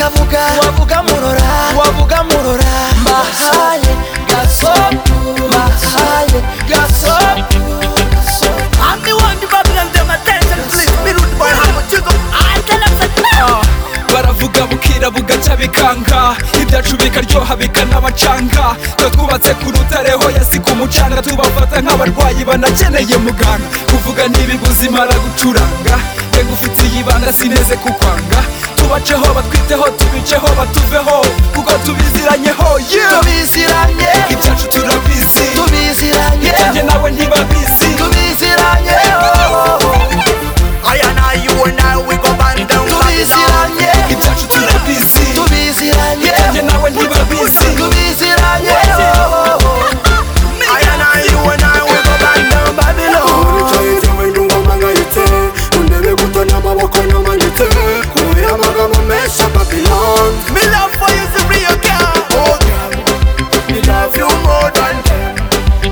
wavuga murora wavuga murora mahaye gaso mahaye gaso I'm the one who babylon them attention please be rude boy how you go I tell them that no baravuga bukira bugacya bikanga ibyacu bikaryoha bikanabacanga twatwubatse ku rutareho yasiga umucanga tubafata nk'abarwayi banakeneye muganga kuvuga ntibibuze imara gucuranga yego ufitiye ibanga sineze kukwanga tubaceho batwiteho tubiceho batuveho kuko tubiziranyeho yeah. tubiziranye ibyacu turabizi tubiziranye njye nawe ntibabizi tubiziranye I and I you and I we go band down tubiziranye ibyacu turabizi tubiziranye njye nawe ntibabizi tubiziranye I and I you and I we go band down Babylon uricaye wenda ingoma ngayitse undebe guto n'amaboko namanitse kubera amagambo menshi ya babylon Me love for you is real girl Oh, girl, we love you more than them,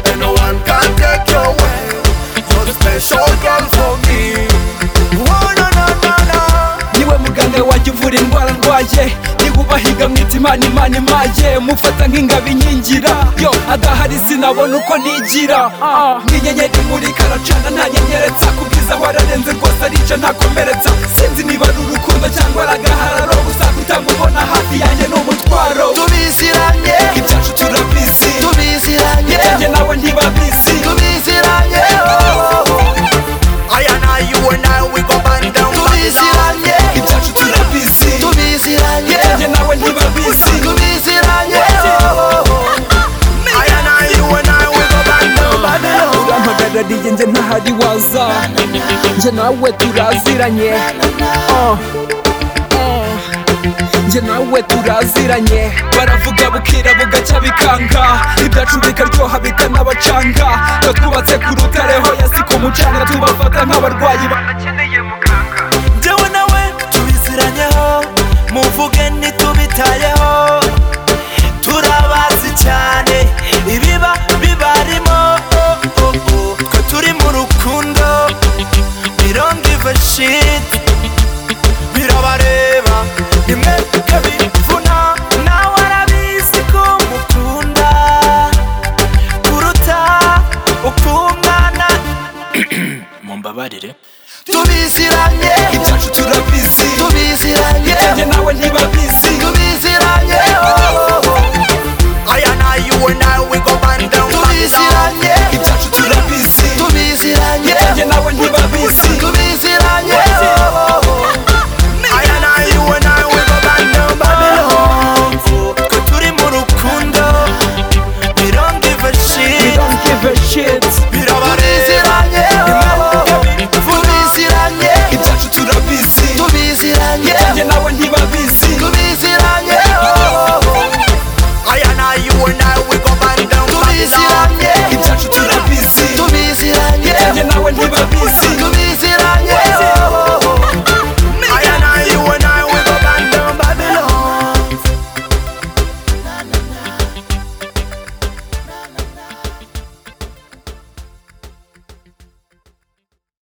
and no one can take you away. You're the special girl for me. Oh no no no no niwe muganga wanjye uvura indwara ndwaye niwe ubahiga mwita imana imana imaye mufata nk'ingabo inkingira yo adahari sinabona uko nigira Ah, nk'inyenyeri imurika aracana ntanyenyeretsa ku bwiza wararenze rwose arica ntakomeretsa sinzi niba ari urukundo cyangwa ari agahararo gusa kugira ngo ubona hafi yanjye ni umutwaro tubiziranye ibyacu turabizi tubiziranye njye nawe ntibabizi tubiziranye I and I you and I we go band down Babylon tubiziranye ibyacu turabizi tubiziranye njye nawe ntibabizi tubiziranye I and I you and I we go band down Babylon urampagarariye nje ntahari waza nje nawe turaziranye Oh. Oh. nje nawe turaziranye baravuga bukira bugacya bikanga ibyacu bikaryoha bikanabacanga batwubatse ku rutareho yasika umucanga tubafata nk'abarwayi ba Jyewe nawe tubiziranyeho muvuge